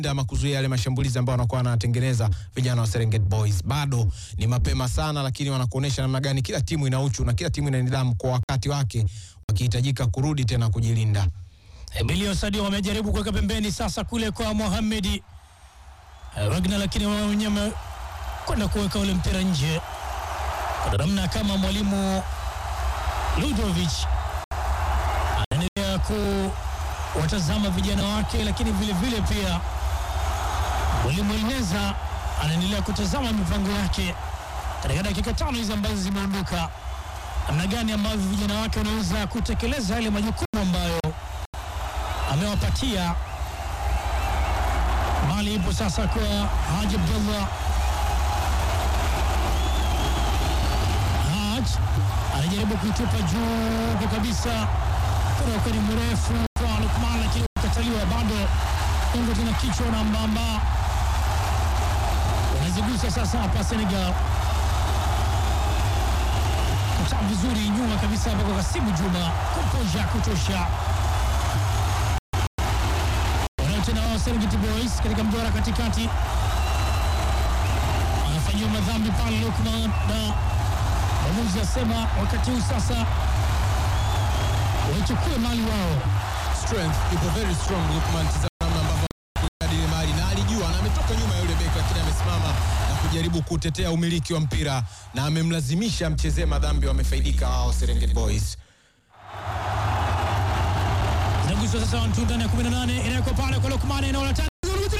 ama kuzuia yale mashambulizi ambayo wanakuwa wanatengeneza vijana wa Serengeti Boys. Bado ni mapema sana, lakini wanakuonyesha namna gani kila timu ina uchu na kila timu ina nidhamu kwa wakati wake, wakihitajika kurudi tena kujilinda. Emilio Sadio wamejaribu kuweka pembeni sasa kule kwa Mohamed eh, Wagner, lakini wao wenyewe kwenda kuweka ule mpira nje kwa namna kama mwalimu Ludovic anaendelea kuwatazama vijana wake, lakini vile vile pia mwalimu Elineza anaendelea kutazama mipango yake katika dakika tano hizi ambazo zimeondoka, namna gani ambavyo vijana wake wanaweza kutekeleza yale majukumu ambayo amewapatia. Mali ipo sasa kwa Haji Abdullah. Haj anajaribu kuitupa juu kwa kabisa, kutoka ni mrefu kwa Lukman, lakini ukataliwa bado. Kongo tena kichwa na mbamba, wanazigusa sasa hapa Senegal kutaa vizuri nyuma kabisa hapa kwa Kasimu Juma, komposha kutosha tena wao Serengeti Boys katika mduara katikati, anafanyiwa madhambi pale Lukman, na mwamuzi asema wakati huu sasa waichukue mali wao. Strength ipo very strong. Lukman, tazama namna ambavyo anajadili mali na alijua na ametoka nyuma ya yule beki, lakini amesimama na kujaribu kutetea umiliki wa mpira na amemlazimisha mchezee madhambi. Wamefaidika wao Serengeti Boys. Inaguswa sasa Wantunda ndani ya 18 inawekwa pale kwa Lukman, eneo la tatu